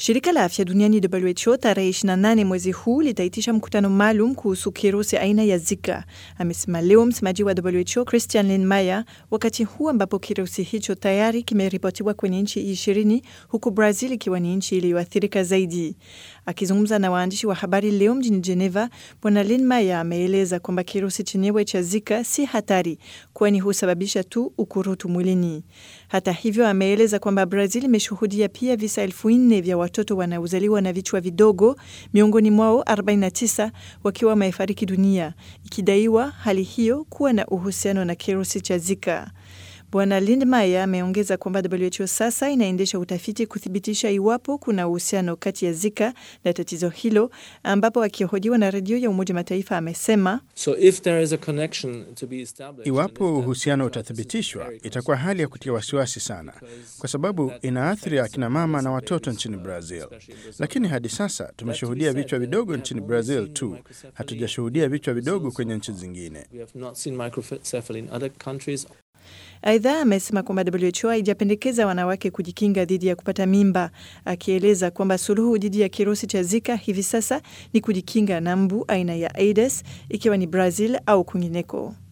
Shirika la afya duniani WHO tarehe 28 mwezi huu litaitisha mkutano maalum kuhusu kirusi aina ya Zika, amesema leo msemaji wa WHO Christian Lindmeier, wakati huu ambapo kirusi hicho tayari kimeripotiwa kwenye nchi ishirini huku Brazil ikiwa ni nchi iliyoathirika zaidi. Akizungumza na waandishi wa habari leo mjini Geneva, Bwana Lindmeier ameeleza kwamba kirusi chenyewe cha Zika si hatari, kwani husababisha tu ukurutu mwilini. Hata hivyo, ameeleza kwamba Brazil imeshuhudia pia visa elfu nne vya watoto wanaozaliwa na vichwa vidogo, miongoni mwao 49 wakiwa wamefariki dunia, ikidaiwa hali hiyo kuwa na uhusiano na kirusi cha Zika. Bwana Lindmeier ameongeza kwamba WHO sasa inaendesha utafiti kuthibitisha iwapo kuna uhusiano kati ya Zika na tatizo hilo, ambapo akihojiwa na redio ya Umoja Mataifa amesema So if there is a connection to be established, Iwapo uhusiano utathibitishwa, itakuwa hali ya kutia wasiwasi sana, kwa sababu inaathiri akina mama na watoto nchini Brazil. Lakini hadi sasa tumeshuhudia vichwa vidogo nchini Brazil tu, hatujashuhudia vichwa vidogo kwenye nchi zingine. we have not seen microcephaly in other countries. Aidha, amesema kwamba WHO haijapendekeza wanawake kujikinga dhidi ya kupata mimba, akieleza kwamba suluhu dhidi ya kirusi cha Zika hivi sasa ni kujikinga na mbu aina ya Aedes, ikiwa ni Brazil au kwingineko.